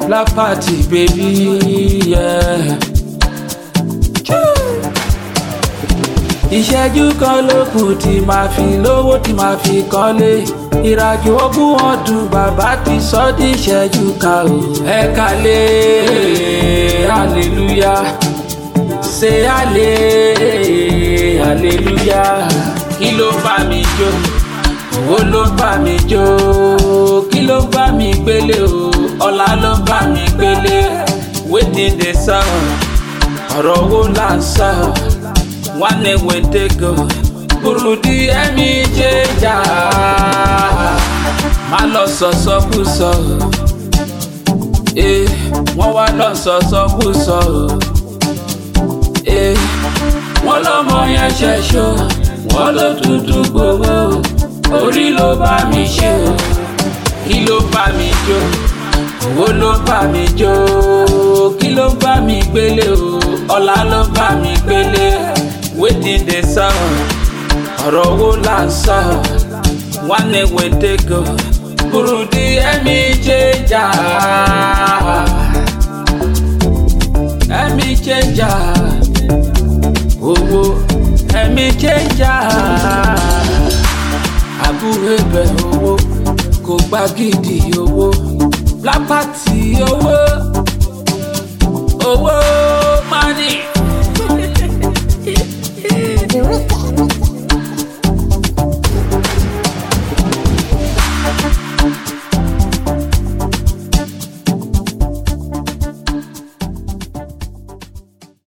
black party baby yeah. ìṣẹ́jú kan ló kù tí màá fi lówó tí màá fi kọ́lé ìrìnàjò ogún ọdún bàbá ti sọ di ìṣẹ́jú kan o. ẹ kálẹ̀ hallelujah ṣe àlè hallelujah kí ló bá mi jó owó ló bá mi jó kí ló bá mi gbélé o ọlá ló bá mi gbélé wetin dey sọ ọ̀rọ̀ owó là ń sọ nwanne wetego burudi ẹ̀mí jẹjà má lọ sọsọkúsọ ee wọ́n wá lọ sọsọkúsọ ee wọ́n lọ́mọ yẹn ṣẹ̀ṣọ́ wọ́n ló dúdú gbowó orí ló bá mi ṣe o kí ló bá mi jó owó ló bá mi jó kí ló bá mi gbélé o ọlá ló bá mi gbélé wetin dey sọ ọ̀rọ̀ owó là ń sọ nwanne wetego burudi ẹ̀mí jẹjà ẹ̀mí jẹjà owó ẹ̀mí jẹjà àbúrò ẹbẹ owó kò gbá gidi owó black party owó owó.